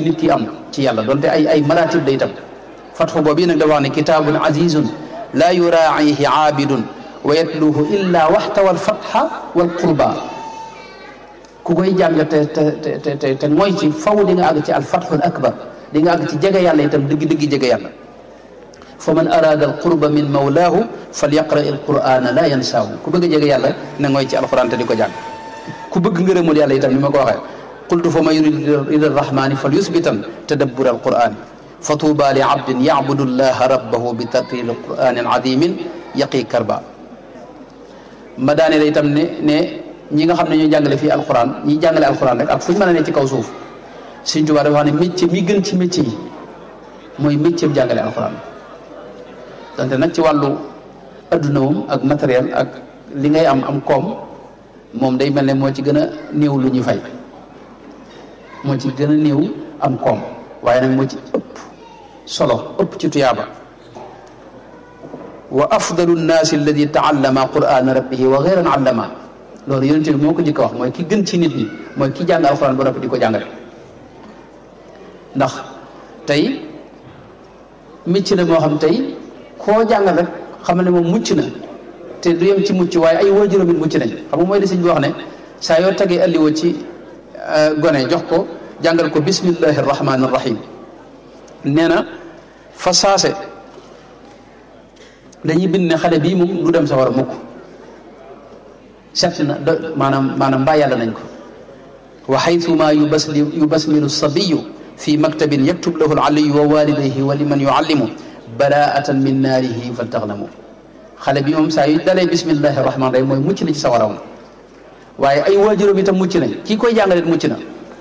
nit ki am ci yàlla donte ay ay maratib la itam fatxu boobu nag dafa wax ne kitaabun azizun laa yuraacihi aabidun wa yatluhu illa waxtawa alfatxa walqurba ku koy jàng te te te te te mooy ci faw di nga àgg ci alfatxul akbar di nga àgg ci jege yàlla itam dëgg dëgg jege yàlla fa man araada alqurba min mawlaahu falyaqra alqurana la yansaahu ku bëgg a jege yàlla na ngooy ci alquran te di ko jàng ku bëgg ngërëmul yàlla itam ni ma ko waxee qultu fa man yurid ila arrahmani fal yusbitan tadabbur alqurani fa tuuba li abdin yacbudu llaha rabbahu bi tartil quranin adimin yaqi karba ma daane la itam ne ne ñi nga xam ne ñoo jàngale fii alquran ñi jàngale alquran rek ak fu ñu mën a ne ci kaw suuf Sëñ Tuubaa dafa wax ne métier mi gën ci métier yi mooy métier bi jàngale alquran donte nag ci wàllu adduna moom ak matériel ak li ngay am am koom moom day mel ne moo ci gën a néew lu ñuy fay moo ci gën a néew am koom waaye nag moo ci ëpp solo ëpp ci tuyaaba wa afdalu nnaasi alladi taallama qurana rabbihi wa gayran allama loolu yonente bi moo ko jëkk a wax mooy ki gën ci nit ñi mooy ki jàng alquran ba noppi di ko jàngale ndax tey micc la moo xam tey koo jàngal rek xamal ne moom mucc na te du yem ci mucc waaye ay waajuram it mucc nañ xam nga mooy li sëñ bi wax ne saa yoo tegee alliwa ci gone jox ko jàngal ko bismillahi rahmani rahim nee na fa saase dañuy bind ne xale bii moom du dem sa war a mukk set na do maanaam maanaam mbaa yàlla nañ ko wa xaytuma yubasli yubasmilu sabiyu fi maktabin yaktub lahu aliyu wa walidayhi wa liman yuallimu baraatan min naarihi faltaxnamu xale bi moom saa yu dalee bismillahi rahman rahim mooy mucc na ci sawaraw waaye ay waajuram itam mucc nañ kii koy jàngale mucc na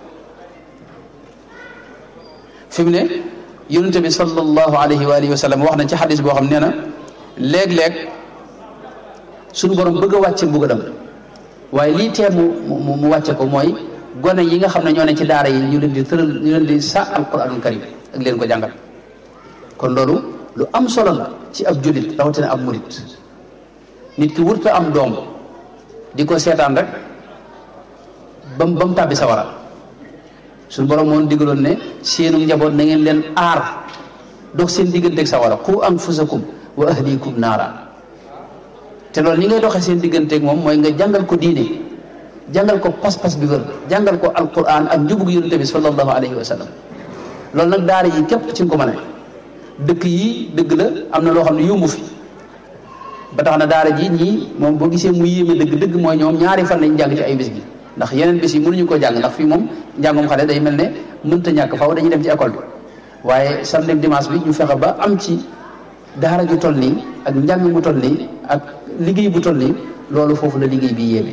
fi mu ne yonente bi sallallahu alayhi wa alihi wa sallam wax na ci xadis boo xam nee na léeg-léeg suñu borom bëgg a wàcce mbugalam waaye lii tee mu mu mu wàcce ko mooy gone yi nga xam ne ñoo ne ci daara yi ñu leen di tëral ñu leen di sa alquranul karim ak leen ko jàngal kon loolu lu am solo la ci ab jullit rawatina ab murit nit ki wurta am doom di ko seetaan rek bam ba mu tàbbi sawara suñu borom moom digaloon ne seenu njaboot na ngeen leen aar dox seen digganteeg sawara qu anfusakum wa ahlikum naara te loolu ni ngay doxee seen digganteeg moom mooy nga jàngal ko diine jàngal ko pas-pas bi wër jàngal ko alquran ak njubug yonente bi sallallahu alayhi wa sallam loolu nag daara yi képp ci nga ko mën a dëkk yi dëgg la am na loo xam ne yombu fi ba tax na daara ji ñii moom boo gisee mu yéeme dëgg dëgg mooy ñoom ñaari fan lañ jàng ci ay bis gi ndax yeneen bis yi mënuñu ko jàng ndax fii moom njàngum xale day mel ne mënta ñàkk faw dañuy dem ci école bi waaye samedi dimanche bi ñu fexe ba am ci daara ju toll nii ak njàng mu toll nii ak liggéey bu toll nii loolu foofu la liggéey bi yéeme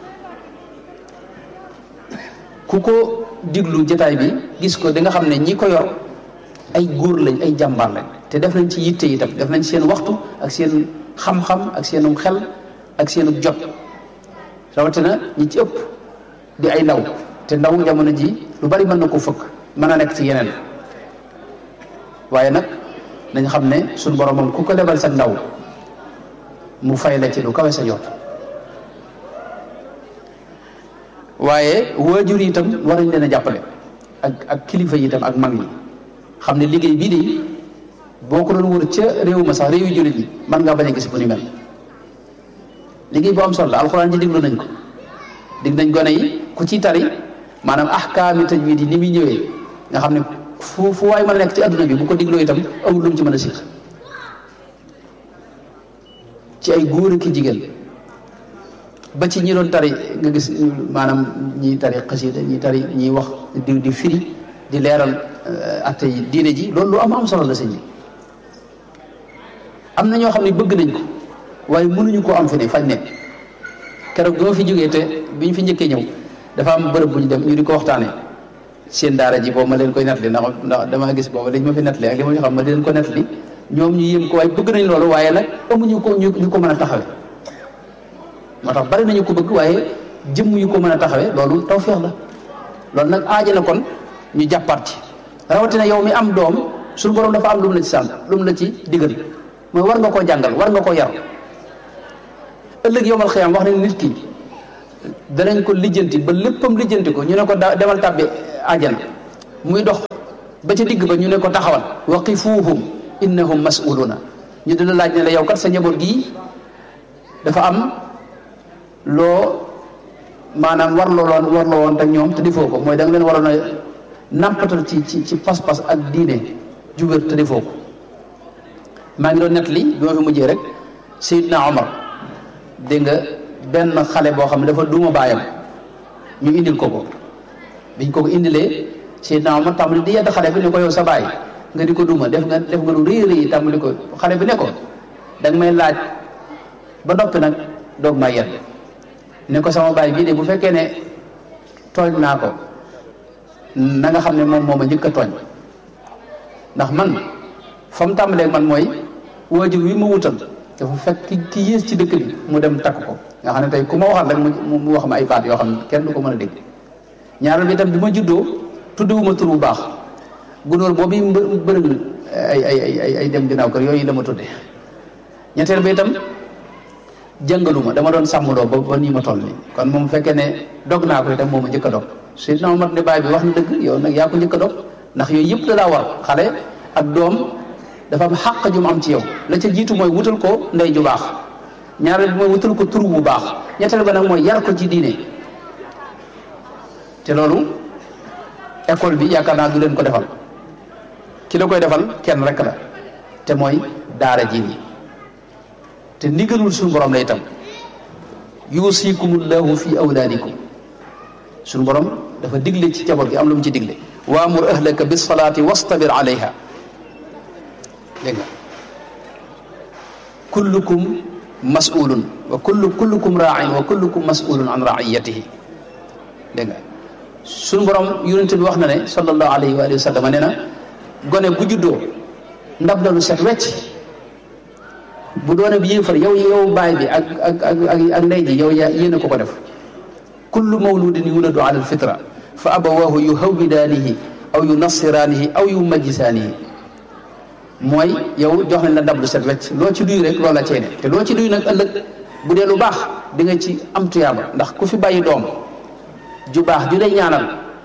ku ko diglu jataay bi gis ko di nga xam ne ñi ko yor ay góor lañ ay jàmbaar lañ te def nañ ci yitte itam def nañ seen waxtu ak seen xam-xam ak seenu xel ak seenu jot rawatina ñi ci ëpp di ay ndaw te ndaw jamono ji lu bari mën na ko fëkk mën a nekk ci yeneen waaye nag nañ xam ne suñu borom moom ku ko lebal sa ndaw mu fay la ci lu kawe sa jot waaye waajur yi itam war nañ leen a jàppale ak ak kilifa yi itam ak mag yi xam ne liggéey bii de boo ko doon wër ca réew ma sax réew yu jullit yi mën ngaa bañ a gis bu ni mel liggéey bu am solo la alxuraan ji diglu nañ ko dig nañ gone yi ku ci tari maanaam ahkaami tajwiid yi ni muy ñëwee nga xam ne fu fu waay mën a nekk ci adduna bi bu ko digloo itam amul lu mu ci mën a siix ci ay góor ak jigéen ba ci ñi doon tari nga gis maanaam ñi tari xasida ñi tari ñiy wax di di firi di leeral atte yi diine ji loolu lu am am solo la sëñ bi am na ñoo xam ne bëgg nañ ko waaye mënuñu koo am fi ne fañ nekk keroog bi ma fi jógee te bi ñu fi njëkkee ñëw dafa am bërëb bu ñu dem ñu di ko waxtaanee seen daara ji boobu ma leen koy nettali ndax ndax dama gis boobu dañ ma fi nettali ak li ma fi xam ma di leen ko nettali ñoom ñu yéem ko waaye bëgg nañ loolu waaye nag amuñu ko ñu ñu ko mën a taxawe moo tax bari nañu ko bëgg waaye jëmm yu ko mën a taxawee loolu tawfeex la loolu nag aaja na kon ñu jàppaat ci rawatina yow mi am doom suñu borom dafa am lu mu la ci sànn lu mu la ci digal mooy war nga koo jàngal war nga koo yar ëllëg yowmal xiyaam wax nañ nit ki danañ ko lijjanti ba léppam lijjanti ko ñu ne ko da demal tàbbi àjjana muy dox ba ca digg ba ñu ne ko taxawal waqifuuhum innahum mas'uluuna ñu dina laaj ne la yow kat sa njaboot gii dafa am loo maanaam warloo woon warloo woon ak ñoom te defoo ko mooy da nga leen waroon a nampatal ci ci ci pas-pas ak diine jubér te defoo ko maa ngi doon net li bi ma fi mujjee rek Seydina Omar dégg nga benn xale boo xam ne dafa duma baayam ñu indil ko ko biñ ko ko indilee Seydina Omar tàmbali di yedd xale bi ne ko yow sa baay nga di ko duma def nga def nga lu rëy rëy tàmbali ko xale bi ne ko da nga may laaj ba noppi nag doog maa yedd ne ko sama baay bii de bu fekkee ne tooñ naa ko na nga xam ne moom moo ma njëkk a tooñ ndax man fa mu tàmbalee man mooy waajur wi ma wutal dafa fekk ki ki yées ci dëkk bi mu dem takk ko nga xam ne tey ku ma waxal rek mu mu wax ma ay baat yoo xam ne kenn du ko mën a dégg ñaareel bi itam bi ma juddoo tudduwuma tur bu baax gunóor boobu mbë bërëg ay ay ay ay dem ginnaaw kër yooyu la ma tudde ñetteel bi itam jàngaluma dama doon sàmmloo ba ba nii ma toll nii kon moom fekkee ne dog naa ko itam moom a njëkk a dog Seydina Omar ne baay bi wax na dëgg yow nag yaa ko njëkk a dog ndax yooyu yëpp da laa war xale ak doom dafa am xàq ju mu am ci yow la ca jiitu mooy wutal ko ndey ju baax ñaareel bi mooy wutal ko tur bu baax ñetteel ba nag mooy yar ko ci diine te loolu école bi yaakaar naa du leen ko defal ki la koy defal kenn rek la te mooy daara ji nii te ndigalul suñu borom la itam yuusikumullahu fi awlaadikum suñu borom dafa digle ci jaboot gi am lu mu ci digle waamur ahlaka bis salaati wastabir alayha dégg nga kullukum mas'ulun wa kullu kullukum raa'in wa kullukum mas'ulun an ra'iyatihi dégg nga suñu borom yonente bi wax na ne sallallahu alayhi wa sallam nee na gone bu juddoo ndab la lu set wecc bu doone bi yéefar yow yow baay bi ak ak ak ak ndey ji yow yaa yéen a ko ko def kullu mawludin yuladu ala alfitra fa abawahu yuhawwidaanihi aw yunassiraanihi aw yumajjisaanihi mooy yow jox nañ la ndab lu set wecc loo ci duy rek loolu la ceene te loo ci duy nag ëllëg bu dee lu baax di nga ci am tuyaaba ndax ku fi bàyyi doom ju baax ju lay ñaanal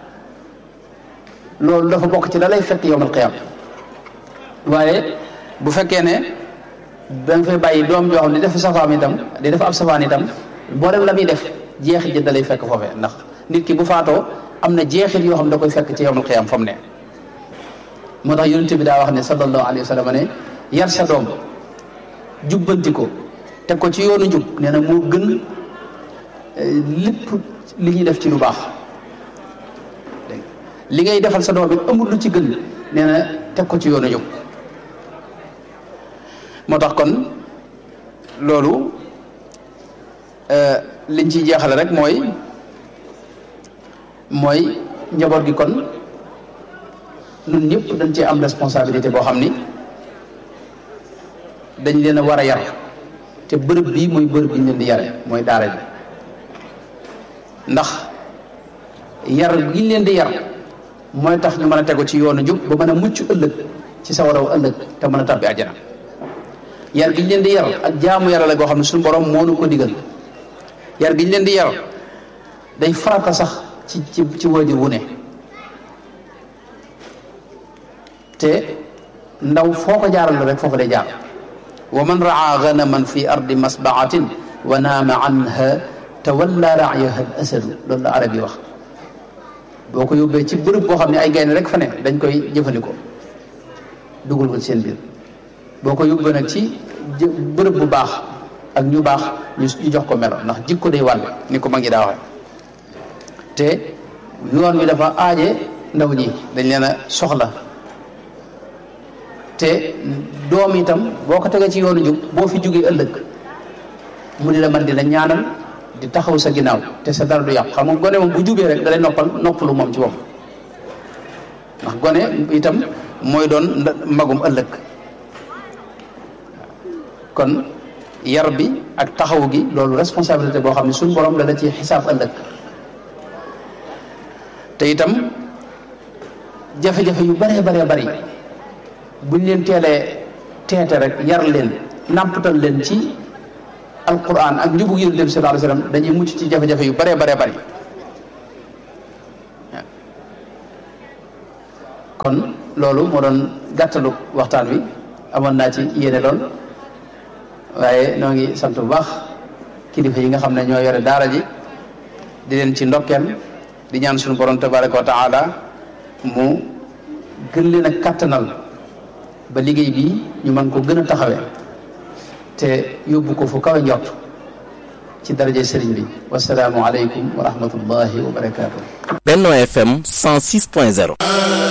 loolu dafa bokk ci la lay fekk yowmal qiyaama waaye bu fekkee ne da nga fay bàyyi doom joo xam ne def safaan itam di def ab safaan itam boo dem la muy def jeexit ji da lay fekk foofee ndax nit ki bu faatoo am na jeexit yoo xam ne da koy fekk ci yowmal qiyaama fa mu ne moo tax yonent bi daa wax ne sallallahu alayhi wa sallam ne yar sa doom jubbanti ko teg ko ci yoonu jub nee na moo gën lépp li ñuy def ci lu baax li ngay defal sa doom bi amul lu ci gën nee na teg ko ci yoonu jub moo tax kon loolu liñ ciy jeexale rek mooy mooy njaboot gi kon ñun ñëpp dañ cee am responsabilité boo xam ni dañ leen a war a yar te bërëb bii mooy bërëb bi ñu leen di yare mooy daara ji ndax yar gi ñu leen di yar mooy tax ñu mën a tegu ci yoonu jub ba mën a mucc ëllëg ci sa waraw ëllëg te mën a tabbi àjjana yar gi ñu leen di yar ak jaamu yàlla la goo xam ne suñu borom moo nu ko digal yar gi ñu leen di yar day farata sax ci ci ci waajur wu ne te ndaw foo ko jaaral rek foofu day jaar wa man raa ganaman fi ardi masbaatin wa naama anha tawalla raayaha al asadu loolu la arab yi wax boo ko yóbbee ci bërëb boo xam ne ay gaynde rek fa ne dañ koy jëfandikoo dugal ko ci seen biir boo ko yóbbee nag ci bërëb bu baax ak ñu baax ñu jox ko melo ndax jikko day wàll ni ko mag ñi daa waxe te yoon wi dafa aaje ndaw ñi dañ leen a soxla te doom itam boo ko tegee ci yoonu jub boo fi jógee ëllëg mu di la man di la ñaanal di taxaw sa ginnaaw te sa dara du yàqu xam nga gone moom bu jubee rek da lay noppal noppalu moom ci bopp ndax gone itam mooy doon magum ëllëg kon yar bi ak taxaw gi loolu responsabilité boo xam ne suñu borom la la ci xisaab ëllëg te itam jafe-jafe yu baree baree bari buñ leen teelee teete rek yar leen nàmpatal leen ci alquran ak njubug yonent bi sallallahu alayhi wasallam dañuy mucc ci jafe-jafe yu baree baree bari kon loolu moo doon gàttalu waxtaan wi amoon naa ci yéene lool waaye noo ngi sant bu baax kilifa yi nga xam ne ñoo yore daara ji di leen ci ndokkeel di ñaan suñu borom tabaraka wa taala mu gën leen a kàttanal ba liggéey bi ñu mën ko gën a taxawee te yóbbu ko fu kawe njort ci daraje sëriñ bi wasalaamu aleykum wa rahmatullahi wa barakaatu. Benno FM 106.0